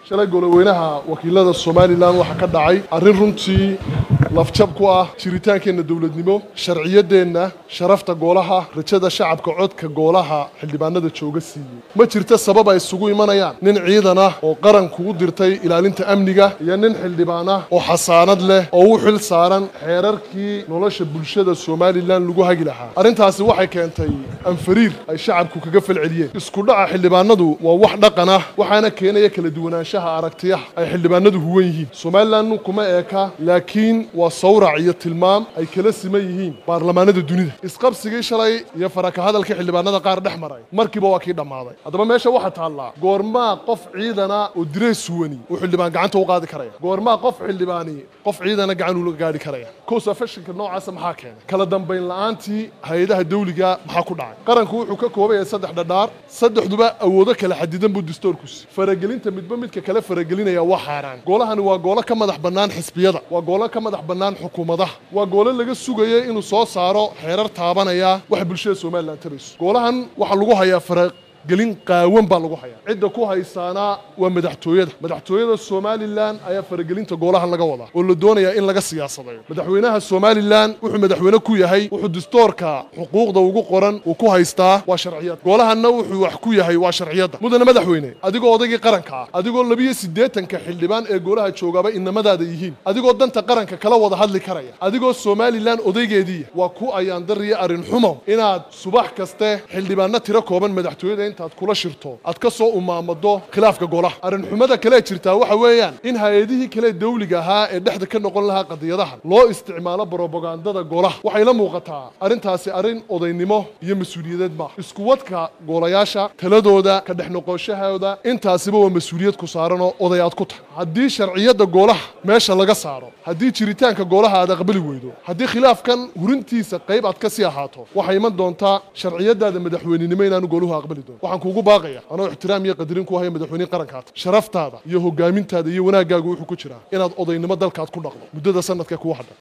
shalay goloweynaha wakiilada somalilan waxaa ka dhacay arrin runtii lafjab ku ah jiritaankeenna dowladnimo sharciyadeenna sharafta goolaha rajada shacabka codka goolaha xildhibaanada jooga siiyey ma jirto sabab ay isugu imanayaan nin ciidan ah oo qaranku u dirtay ilaalinta amniga iyo nin xildhibaan ah oo xasaanad leh oo u xil saaran xeerarkii nolosha bulshada somalilan lagu hagi lahaa arrintaasi waxay keentay anfariir ay shacabku kaga falceliyeen isku dhaca xildhibaanadu waa wax dhaqan ah waxaana keenaya kala duwanaanshaha aragtiyaha ay xildhibaanadu huwan yihiin somalilan kuma eeka laakiin waa sawrac iyo tilmaam ay kala siman yihiin baarlamaanada dunida isqabsigii shalay iyo faraka hadalkii xildhibaanada qaar dhex maray markiiba waa kii dhammaaday haddaba meesha waxaa taallaa goormaa qof ciidana oo direys suwani uu xildhibaan gacanta u qaadi karaya goormaa qof xildhibaani qof ciidana gacan ula gaadhi karaya kosafashinka noocaasa maxaa keenay kala dambayn la'aantii hay-adaha dawliga maxaa ku dhacay qaranku wuxuu ka kooban yahay saddex dhadhaar saddexduba awoodo kala xadidan buu dastuurkusi faragelinta midba midka kale faragelinaya waa xaaraan goolahani waa goolo ka madax bannaan xisbiyada waa goolo ka madax bannaan xukuumadaha waa goolo laga sugaya inuu soo saaro xeerar taabanaya waxa bulshada somalilan tabayso goolahan waxaa lagu hayaa fara gelin qaawan baa lagu hayaa cidda ku haysaana waa madaxtooyada madaxtooyada somalilan ayaa faragelinta goolahan laga wadaa oo la doonayaa in laga siyaasadayo madaxweynaha somalilan wuxuu madaxweyne ku yahay wuxuu dastoorka xuquuqda ugu qoran uu ku haystaa waa sharciyada goolahanna wuxuu wax ku yahay waa sharciyada mudane madaxweyne adigoo odaygii qaranka ah adigoo labiyo siddeetanka xildhibaan ee goolaha joogaaba inamadaada yihiin adigoo danta qaranka kala wada hadli karaya adigoo somalilan odaygeediiya waa ku ayaandariya arrin xumo inaad subax kaste xildhibaanno tiro kooban madaxtooyada intaad kula shirto aad ka soo umaamado khilaafka golaha arrinxumada kale jirtaa waxa weeyaan in hay-adihii kale dawliga ahaa ee dhexda ka noqon lahaa qadiyadahan loo isticmaalo brobagandada golaha waxay la muuqataa arrintaasi arrin odaynimo iyo mas-uuliyadeed maaha iskuwadka goolayaasha taladooda ka dhex noqoshahooda intaasiba waa mas-uuliyad ku saaranoo oday aad ku tahay haddii sharciyadda goolaha meesha laga saaro haddii jiritaanka goolaha aad aqbali weydo haddii khilaafkan hurintiisa qayb aad ka sii ahaato waxay iman doontaa sharciyadaada madaxweynenimo inaanu gooluhu aqbali doon waxaan kuugu baaqaya anoo ixtiraam iyo qadarin ku haya madaxweynihi qarankaata sharaftaada iyo hogaamintaada iyo wanaaggaagu wuxuu ku jiraa inaad odaynimo dalkaad ku dhaqdo muddada sanadka kuwa hadhan